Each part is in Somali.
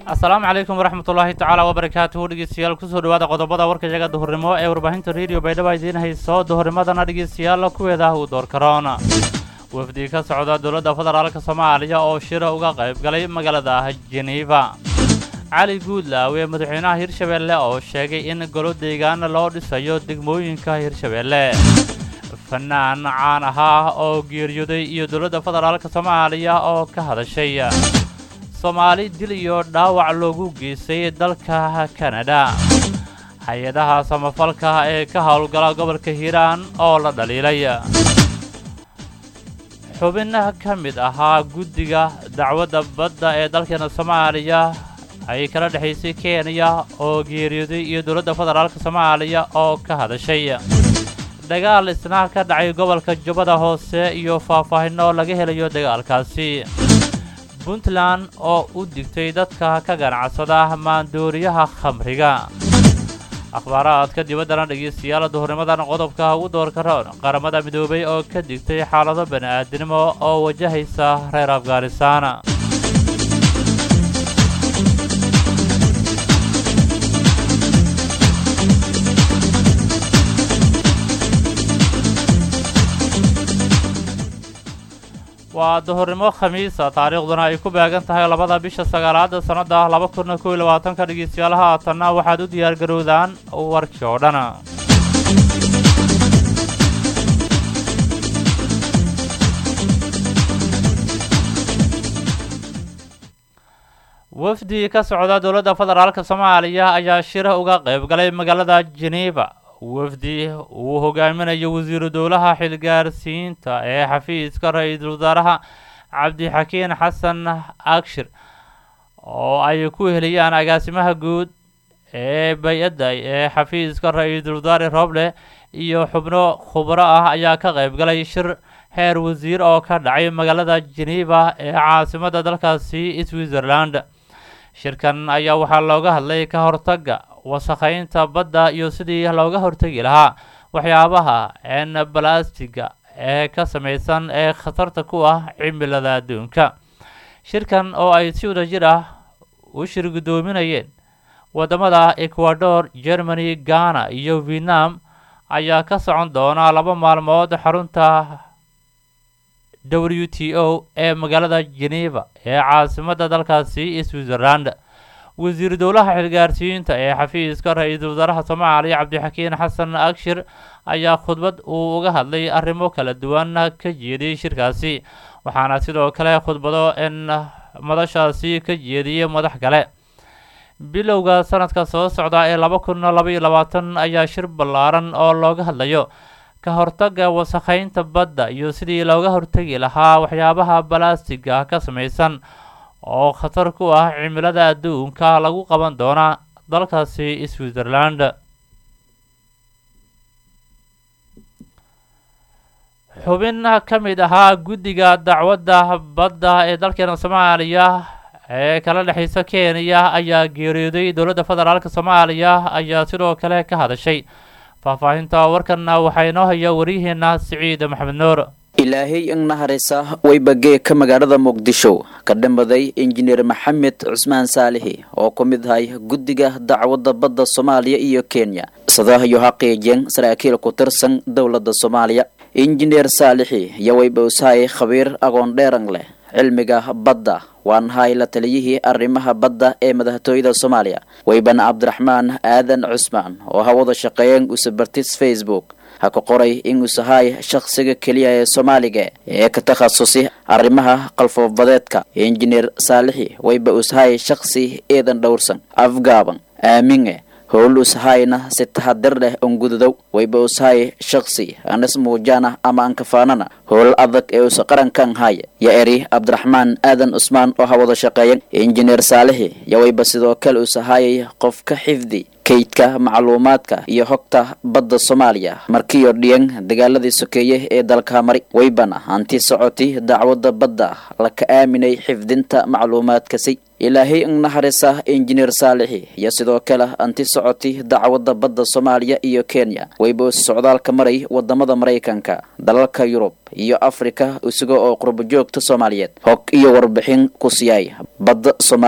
asalaamu calaykum waraxmat ullaahi tacaala wabarakaatuhu dhegeystayaal kusoo dhawaada qodobada warkashaga duhurnimo ee warbaahinta rediyo baydhaba idiin hayso duhurnimadana dhegeystayaal kuweeda uu door karoon wafdi ka socda dowladda federaalka soomaaliya oo shira uga qayb galay magaalada jeniifa cali guudlaawe madaxweynaha hirshabeelle oo sheegay in golo deegaan loo dhisayo degmooyinka hirshabeelle fanaan caan ahaa oo geeriyooday iyo dowladda federaalka soomaaliya oo ka hadashay soomaali dil iyo dhaawac loogu geystay dalka kanada hay-adaha samafalka ee ka howlgala gobolka hiiraan oo la dhaliilay xubin ka mid ahaa guddiga dacwadda badda ee dalkeena soomaaliya ay kala dhexaysay kenya oo geeriyooday iyo dowladda federaalka soomaaliya oo ka hadashay dagaal isna ka dhacay gobolka jubbada hoose iyo faahfaahinno laga helayo dagaalkaasi puntland oo u digtay dadka ka ganacsada maandooriyaha khamriga akhbaaraadka dibaddana dhegeystayaal duhurnimadan qodobka ugu doorka roon qaramada midoobay oo ka digtay xaalado bani'aadinimo oo wajahaysa reer afghanistaan waa duhurnimo khamiisa taariikhduna ay ku beegan tahay labada bisha sagaalaada sannada laba kun kow iyo labaatanka dhegeystayaal haatanna waxaad u diyaargarowdaan warkii oo dhan wafdi ka socda dowladda federaalka soomaaliya ayaa shira uga qayb galay magaalada jeniifa wafdi uu hogaaminayo wasiiru dowlaha xilgaarsiinta ee xafiiska ra-iisul wasaaraha cabdixakiin xasan akshir oo ay ku heliyaan agaasimaha guud ee bay-adda ee xafiiska ra-iisul wasaare roble iyo xubno khubro ah ayaa ka qayb galay shir heer wasiir oo ka dhacay magaalada jeniifa ee caasimada dalkaasi switzerland shirkan ayaa waxaa looga hadlay ka hortagga wasakhaynta badda iyo sidii looga hortegi lahaa waxyaabaha een balastiga ee ka samaysan ee khatarta ku ah cimilada adduunka shirkan oo ay si wada jir ah u shir guddoominayeen waddamada ecuador germany ghana iyo vietnam ayaa ka socon doona laba maalmood xarunta w t o ee magaalada geneva ee caasimadda dalkaasi switzerland wasiir dowlaha xilgaarsiinta ee xafiiska ra-iisul wasaaraha soomaaliya cabdixakiin xasan akshir ayaa khudbad uu uga hadlay arrimo kala duwan ka jeediyey shirkaasi waxaana sidoo kale khudbado in madashaasi ka jeediyey madax kale bilowga sanadka soo socda ee laba kun labaiyo labaatan ayaa shir ballaaran oo looga hadlayo ka hortagga wasakhaynta badda iyo sidii looga hortegi lahaa waxyaabaha balastiga ka samaysan oo khatar ku ah cimilada adduunka lagu qaban doona dalkaasi switzerland xubin ka mid ahaa guddiga dacwadda badda ee dalkeena soomaaliya ee kala dhexaysa kenya ayaa geeriyooday dowladda federaalka soomaaliya ayaa sidoo kale ka hadashay faahfaahinta warkanna waxaa inoo haya waryaheena siciid maxamed nuur ilaahay ingnaharisa waybagee ka magaalada muqdisho ka dhammaday injineer maxamed cusmaan saalixi oo ku mid ahay guddiga dacwadda badda soomaaliya iyo kenya sadahayo xaqiijeen saraakiil ku tirsan dowladda soomaaliya injineer saalixi iyo waybawsahay khabiir aqoon dheeran leh cilmiga badda waan hay la taliyihii arrimaha badda ee madaxtooyada soomaaliya wayban cabdiraxmaan aadan cusmaan oo hawada shaqeeyeen usabartis facebook ha ka qoray in usahay shakhsiga keliya ee soomaaliga ee ka takhasusi arrimaha qalfoobadeedka injineer saalixi wayba usahay shakhsi eedan dhowrsan afgaaban aaminge howl usahayna si tahadir leh ongududow wayba usahay shakhsi anas muujana ama ankafaanana howl adag ee usa qarankan haya ya eri cabdiraxmaan aadan cusmaan oo hawada shaqeeyan injineer saalixi ya wayba sidoo kale usahayay qof ka xifdi kaydka macluumaadka iyo hogta badda soomaaliya markiiyo dhiyan dagaaladii sokeeye ee dalka mari waybana hanti socoti dacwadda badda laka aaminay xifdinta macluumaadkasi ilaahay ingnaharisa injineer saalixi iyo sidoo kale anti socoti dacwadda badda soomaaliya iyo kenya wayba socdaalka maray wadamada maraykanka dalalka yurub iyo afrika isaga oo qurbajoogta soomaaliyeed hog iyo warbixin ku siyaay badda soomaaliya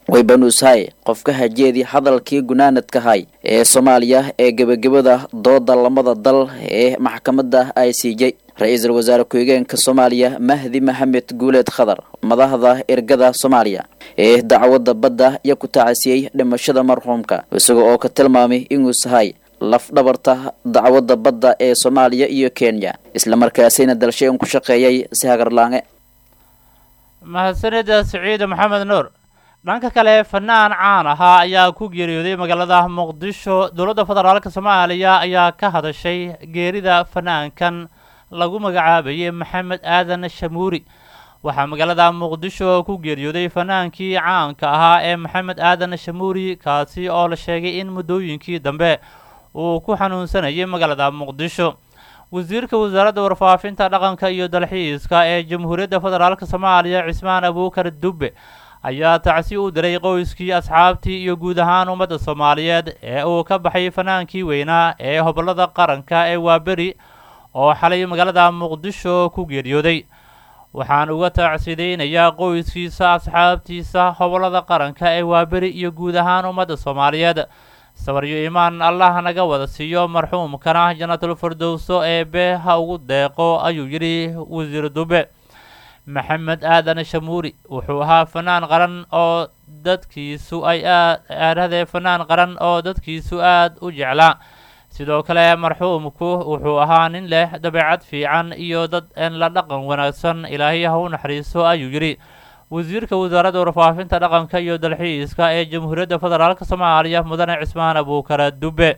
waybanuushay qofka hajeedii hadalkii gunaanadkahay ee soomaaliya ee gebagabada dooda lamada dal ee maxkamadda i c j ra-iisul wasaare ku-xigeenka soomaaliya mahdi maxamed guuleed khadar madaxda ergada soomaaliya ee dacwadda badda iyo ku tacasiyey dhimashada marxuumka isaga oo ka tilmaamay inuu sahay lafdhabarta dacwadda badda ee soomaaliya iyo kenya islamarkaasina dalshayn ku shaqeeyay si hagarlaange mahadsanida siciid maxamed nuur dhanka kale fanaan caan ahaa ayaa ku geeriyooday magaalada muqdisho dowladda federaalka soomaaliya ayaa ka hadashay geerida fanaankan lagu magacaabayay maxamed aadan shamuuri waxaa magaalada muqdisho ku geeriyooday fanaankii caanka ahaa ee maxamed aadan shamuuri kaasi oo la sheegay in muddooyinkii dambe uu ku xanuunsanayay magaalada muqdisho wasiirka wasaaradda warfaafinta dhaqanka iyo dalxiiska ee jamhuuriyadda federaalk soomaaliya cismaan abuukar dubbe ayaa tacsi u diray qoyskii asxaabtii iyo guud ahaan ummadda soomaaliyeed ee uu ka baxay fanaankii weynaa ee hobollada qaranka ee waaberi oo xalay magaalada muqdisho ku geeriyooday waxaan uga tacsidaynayaa qoyskiisa asxaabtiisa hobollada qaranka ee waaberi iyo guud ahaan ummadda soomaaliyeed sabaryo imaan allah naga wada siiyo marxuumkana jannatul firdowso ee bee ha ugu deeqo ayuu yidhi wasiir dube maxamed aadan shamuuri wuxuu ahaa fanaan qaran oo dadkiisu ay aad aadhadee fanaan qaran oo dadkiisu aad u jeclaa sidoo kale marxuumku wuxuu ahaa nin leh dabeecad fiican iyo dad en la dhaqan wanaagsan ilaahay ha u naxariiso ayuu yidhi wasiirka wasaaradda warfaafinta dhaqanka iyo dalxiiska ee jamhuuriyadda federaalk soomaaliya mudane cismaan abuukara dube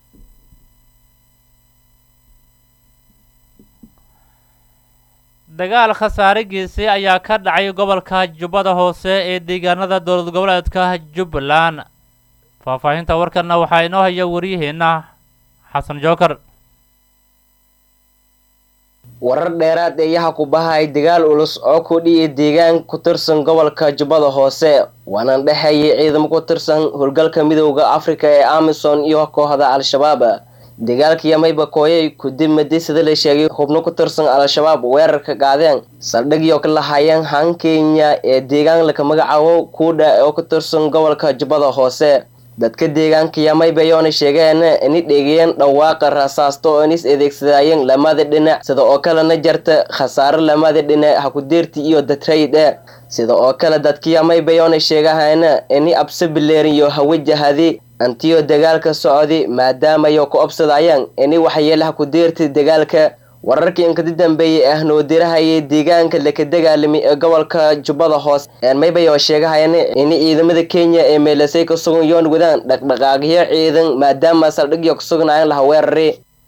dagaal khasaarigiisi ayaa ka dhacay gobolka jubbada hoose ee deegaanada dowlad goboleedka jubbaland faahfaahinta warkanna waxaa inoo haya waryaheena xasan jookar warar dheeraad eeyaha ku bahay dagaal ulus oo ku dhiyay deegaan ku tirsan gobolka jubbada hoose waana dhexeeyay ciidamo ku tirsan howlgalka midowda afrika ee amison iyo kooxda al-shabaab dagaalkii mayba kooyay kudib madi sida la sheegay xubno ku tirsan al-shabaab weerarka qaadeen saldhigyo ka lahaayeen han kenya ee deegaan laka magacaabo kuudha oo ku tirsan gobolka jubbada hoose dadka deegaanka yamaybayoona sheegeen ini dheegayeen dhawaaqa rasaasto oo inis adeegsadayeen lamada dhinac sida oo kalena jarta khasaaro lamada dhinac hakudeerti iyo datraydhe sida oo kale dadka yamaybayoona sheegahayn ini absabileeriyo hawajahadi antiyo dagaalka socdi maadaamayo ku obsadayaan ini waxyeele hakudeerti dagaalka wararkii inkadi dambeeyey ah noodirahayay deegaanka laka dagaalamay ee gobolka jubbada hoose maybayoo sheegahayan in ciidamada kenya ee meelasay ka sugan yoon wadaan dhaqdhaqaaqyo ciidan maadaama saldhigyo ka sugnaayeen laha weerari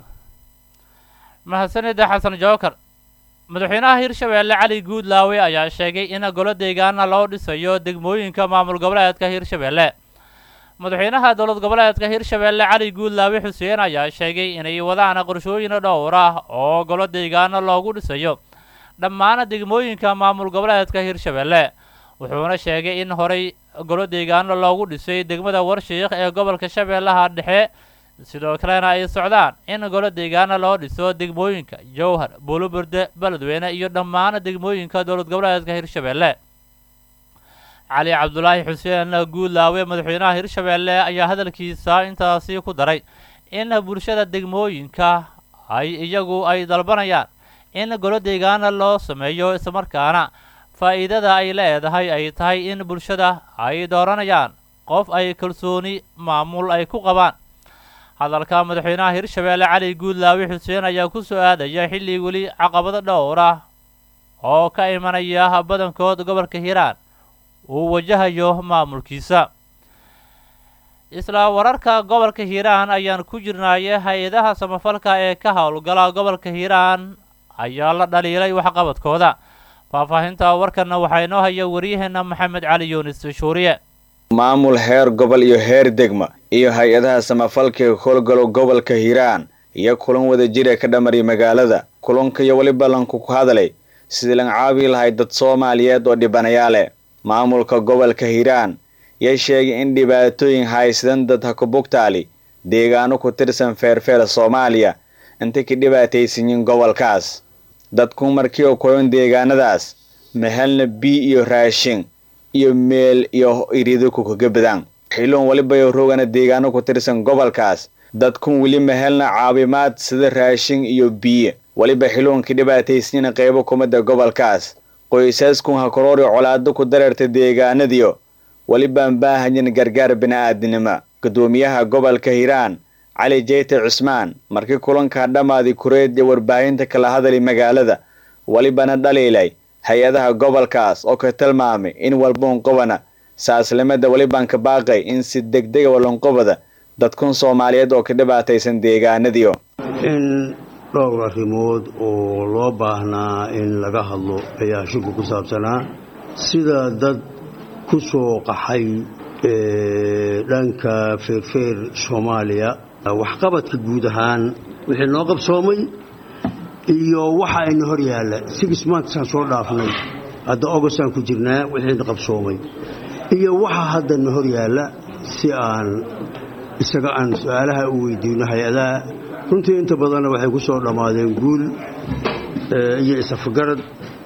mahadsanida xasan jookar madaxweynaha hirshabeelle cali guudlaawe ayaa sheegay in golo deegaana loo dhisayo degmooyinka maamul goboleedka hirshabeelle madaxweynaha dowlad goboleedka hirshabeelle cali guudlaawe xuseen ayaa sheegay inay wadaan qorshooyin dhowr ah oo golo deegaano loogu dhisayo dhammaan degmooyinka maamul goboleedka hirshabeelle wuxuuna sheegay in horey golo deegaano loogu dhisay degmada warshiikh ee gobolka shabeellaha dhexe sidoo kalena ay socdaan in golo deegaano loo dhiso degmooyinka jowhar buuluburde beledweyne iyo dhammaan degmooyinka dowlad goboleedka hirshabeelle cali cabdulaahi xuseen guudlaawe madaxweynaha hirshabeelle ayaa hadalkiisa intaasi ku daray in bulshada degmooyinka ay iyagu ay dalbanayaan in golo deegaana loo sameeyo islamarkaana faa'iidada ay leedahay ay tahay in bulshada ay dooranayaan qof ay kalsooni maamul ay ku qabaan hadalka madaxweynaha hirshabeelle cali guudlaawe xuseen ayaa ku soo aadaya xilli weli caqabado dhowr ah oo ka imanaya badankood gobolka hiiraan uu wajahayo maamulkiisa isla wararka gobolka hiiraan ayaan ku jirnaaye hay-adaha samafalka ee ka howlgala gobolka hiiraan ayaa la dhaliilay waxqabadkooda faahfaahinta warkanna waxaa inoo haya waryaheena maxamed cali yuunis shuuriye maamul heer gobol iyo heer degma iyo hay-adaha samafalka ee howlgalo gobolka hiiraan iyo kulan wadajir ee ka dhamaray magaalada kulanka iyo weli ballanku ku hadlay sidii lan caabi lahay dad soomaaliyeed oo dhibanayaale maamulka gobolka hiiraan yay sheegay in dhibaatooyin haysadan dad ha ku bugtaali deegaano ku tirsan feerfeer soomaaliya intay ka dhibaataysanyiin gobolkaas dadku markii oo koyon deegaanadaas mahelna bii iyo raashin iyo meel iyo irido kukaga badaan xiloon waliba roogana deegaano ku tirsan gobolkaas dadkun weli ma helna caawimaad sida raashin iyo biyo weliba xiloonkii dhibaataysnina qaybo kumida gobolkaas qoysaskun ha koroori colaado ku dareerta deegaanadiyo welibaan baahanyin gargaar bini-aadinimo guddoomiyaha gobolka hiiraan cali jeyte cusmaan markii kulanka dhammaadi kureed iyo warbaahinta kala hadali magaalada welibana dhaliilay hay-adaha gobolkaas oo ka tilmaamay in walboonqobana saaslimada welibaan ka baaqay in si degdega walonqobada dadkun soomaaliyeed oo ka dhibaataysan deegaanadiyo in dhowr arrimood oo loo baahnaa in laga hadlo ayaa shirku ku saabsanaa sida dad ku soo qaxay dhanka feerfeer soomaaliya waxqabadka guud ahaan wixii noo qabsoomay iyo waxa ayna hor yaalla six monthsaan soo dhaafnay hadda ogostaan ku jirnaa wixiina qabsoomay iyo waxa haddana hor yaalla si aan isaga aan su-aalaha u weydiino hay-adaha runtii inta badanna waxay ku soo dhammaadeen guul iyo isafagarad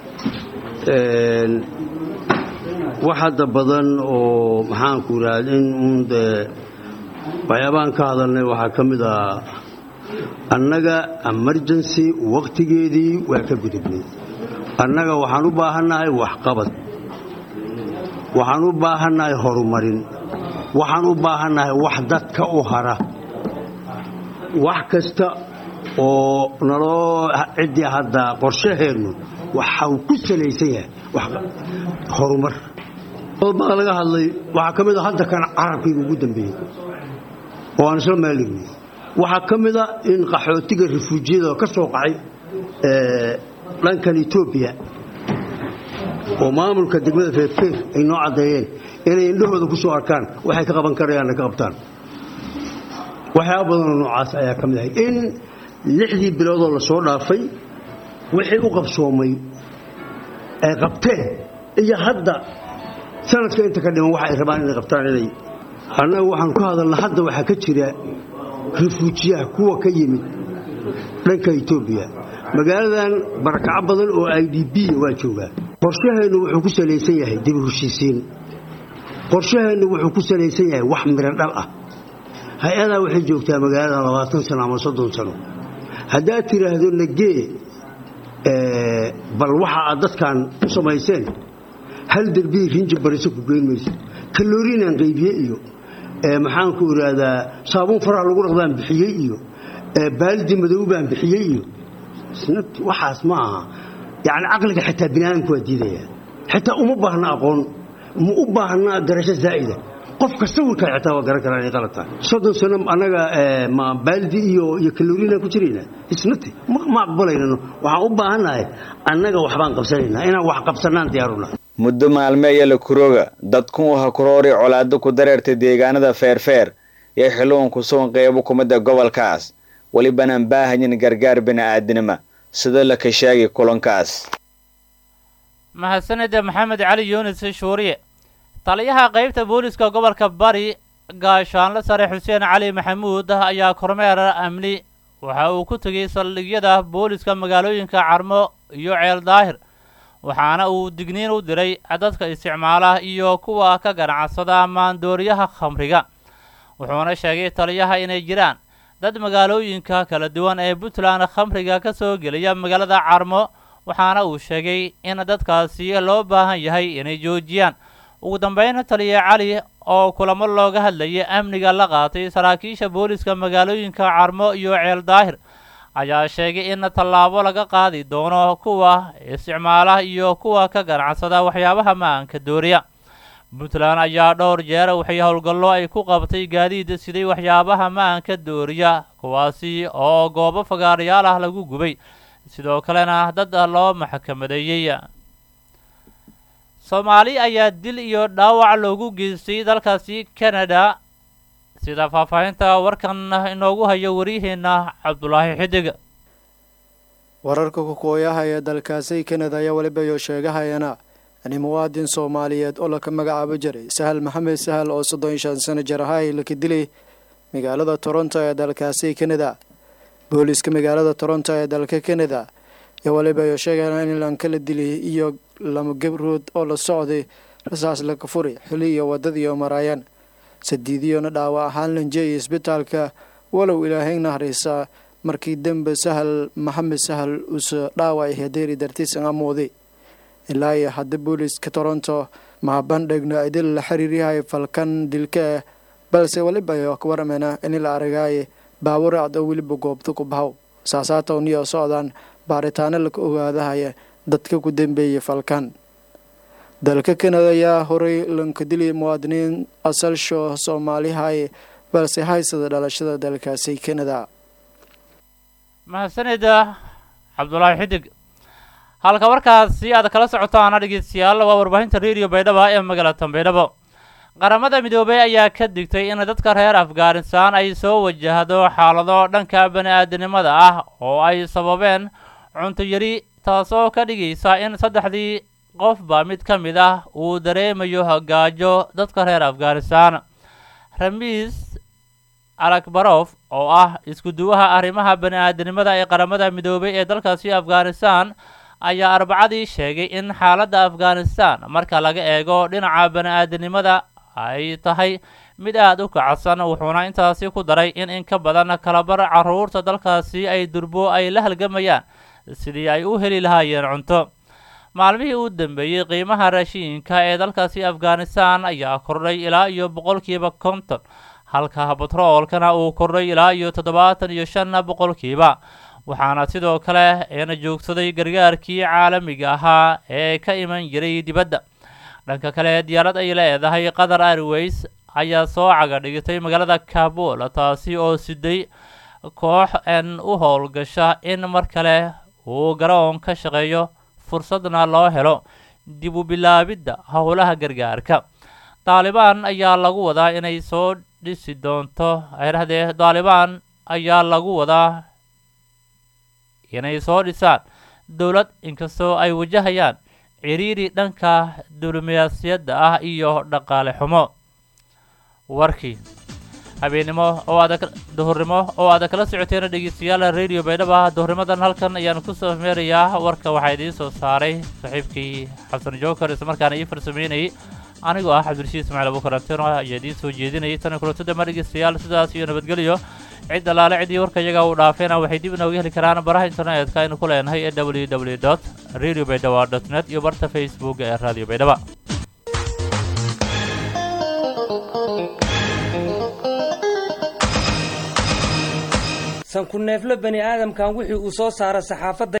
wax hadda badan oo maxaanku idhaha in uun dee waxyaabahan ka hadalnay waxaa ka mid ah annaga emergency wakhtigeedii waa ka gudubnay annaga waxaan u baahannahay waxqabad waxaan u baahannahay horumarin waxaan u baahannahay wax dadka u hara wax kasta oo naloo ciddii hadda qorshaheennu waxau ku salaysan yahay horumar baa laga hadlay waxaa ka mid a hadda kan carabkayga ugu dambeeyey oo aan isla maaligni waxaa ka mid a in qaxootiga refuujiyada ka soo qacay dhankan etoobiya oo maamulka degmada feerfeer ay noo caddeeyeen inay indhahooda ku soo arkaan waxay ka qaban karayaanna ka qabtaan waxyaaba badanoo noocaas ayaa ka mid ahay in lixdii biloodoo la soo dhaafay wixii u qabsoomay ay qabteen iyo hadda sanadka inta ka dhiman waxa ay rabaan inay qabtaan inay annaga waxaanu ka hadalna hadda waxaa ka jira refuujiyaha kuwa ka yimid dhanka etoobiya magaaladan barakaco badan oo i d b waa joogaa qorshaheennu wuxuu ku salaysan yahay dibi heshiisiin qorshaheennu wuxuu ku salaysan yahay wax miro dhal ah hay-adaa waxay joogtaa magaaladan labaatan sano ama soddon sano haddaad tidhaahdo nagee bal waxa aad dadkan u samayseen hal derbiyi rinji bariso ku geyn mayso kaloriinaan qaybiye iyo maxaanku idhaahdaa saabuun faraha lagu dhaqdaan bixiyey iyo baaldi madow baan bixiyey iyo waxaas ma aha yacni caqliga xitaa bini aadamku waa diidaya xitaa uma baahna aqoon ma u baahna garasho zaa'ida qofka sawirkaa xitaa waa garan karaa inay qalad tahay soddon sano annaga ma baaldi iyo iyo kaloriinaan ku jirayna isnati ma aqbalaynano waxaan u baahannahay annaga waxbaan qabsanaynaa inaan wax qabsannaan diyaaruna muddo maalme iyo la kurooga dadkun waha kuroori colaado ku dareertay deegaanada feerfeer iyo xiluun ku sugan qeybo kumida gobolkaas welibanaan baahayin gargaar bini-aadinimo sida la ka sheegay kulankaas mahadsanida maxamed cali yunis shuuriye taliyaha qeybta booliska gobolka bari gaashaanle sare xuseen cali maxamuud ayaa kormeer amni waxa uu ku tegay saldhigyada booliska magaalooyinka carmo iyo ceel daahir waxaana uu digniin u diray dadka isticmaala iyo kuwa ka ganacsada maandooriyaha khamriga wuxuuna sheegay taliyaha inay jiraan dad magaalooyinka kala duwan ee puntland khamriga ka soo geliya magaalada carmo waxaana uu sheegay in dadkaasi loo baahan yahay inay joojiyaan ugu dambeyn taliya cali oo kulamo looga hadlayay amniga la qaatay saraakiisha booliska magaalooyinka carmo iyo ceel daahir ayaa sheegay in tallaabo laga qaadi doono kuwa isticmaala iyo kuwa ka ganacsada waxyaabaha ma-aanka dooriya puntland ayaa dhowr jeer waxay howlgallo ay ku qabtay gaadiid siday waxyaabaha ma-aanka dooriya kuwaasi oo goobo fagaarayaal ah lagu gubay sidoo kalena dad loo maxkamadeeyey soomaali ayaa dil iyo dhaawac loogu geystay dalkaasi canada sida faahfaahinta warkan inoogu hayo waryaheena cabdulaahi xidig wararka kukooyaha ee dalkaasi kanada ayaa weliba iyo sheegahayana ani muwaadin soomaaliyeed oo laka magacaabo jiray sahal maxamed sahal oo soddon iyo shan sano jir ahay laka dilay magaalada toronto ee dalkaasi kanada booliska magaalada toronto ee dalka kanada ayaa weliba iyo sheegayana in lankala dilay iyo lama gabrood oo la socday rasaas laka furi xili iyo wadadiioo maraayaan sadiidiyona dhaawac ahaan lanjeeya isbitaalka walow ilaahay nahraysa markii dembe sahal maxamed sahal uuse dhaawac hadeeri dartiisan amooday ilaa iyo hadda booliiska toronto mahabandhigna idil la xiriiryahay falkan dilka ah balse weliba ka warameyna in la aragaaye baawuracd oo weliba goobta ku bahow saasaatowniyo socdaan baaritaano laka ogaadahaya dadka ku dambeeyay falkan dalka kanada ayaa horay lanka diliyay muwaadiniin asalsho soomaalihay balse haysada dhalashada dalkaasi kanada mahadsanida cabdulaahi xidig halka markaasi aad kala socotaana dhegeystayaal waa warbaahinta radio baydhaba ee magaalada baydhabo qaramada midoobey ayaa ka digtay in dadka reer afghanistan ay soo wajahdo xaalado dhanka bani-aadinimada ah oo ay sababeen cunto yari taasoo ka dhigaysa in saddexdii qofba mid ka mid ah uu dareemayo hagaajo dadka reer afghanistan ramiis alakbarof oo ah isku duwaha arrimaha bani-aadinimada ee qaramada midoobey ee dalkaasi afghanistan ayaa arbacadii sheegay in xaaladda afghanistan marka laga eego dhinaca bani-aadinimada ay tahay mid aada u kacsan wuxuuna intaasi ku daray in in ka badan kalabar caruurta dalkaasi ay durbo ay la halgamayaan sidii ay u heli lahaayeen cunto maalmihii u dambeeyey qiimaha raashiinka ee dalkaasi afghanistan ayaa kordhay ilaa iyo boqolkiiba konton halka batroolkana uu kordhay ilaa iyo toddobaatan iyo shan boqolkiiba waxaana sidoo kale eena joogsaday gargaarkii caalamiga ahaa ee ka iman jiray dibadda dhanka kale diyaarad ay leedahay qatar airways ayaa soo caga dhigtay magaalada kabul taasi oo siday koox en u howlgasha in mar kale uu garoon ka shaqeeyo fursadna loo helo dib u bilaabidda howlaha gargaarka daalibaan ayaa lagu wadaa inay soo dhisi doonto aydhahdee daalibaan ayaa lagu wadaa inay soo dhisaan dowlad inkastoo ay wajahayaan ciriiri dhanka diblomaasiyadda ah iyo dhaqaale xumo warkii habeennimo oo aad duhurnimo oo aad kala socoteen dhegeystayaal radio baydhaba duhurnimadan halkan ayaan kusoo meerayaa warka waxaa idiin soo saaray saaxiibkii xasan jookar islamarkaana ii farsameynayay anigoo ah cabdirashiid ismaaciil abukaranteno ayaa idiin soo jeedinayay tan kulantada ma dhegeystayaal sidaas iyo nabadgelyo cid allaale ciddii warka iyaga uu dhaafeena waxay dib inooga heli karaan baraha internetka aynu ku leenahay ee w w dot radio baydhaba dot net iyo barta facebook ee radio baydhaba sanku neefle bani aadamkan wixii uu soo saara saxaafadda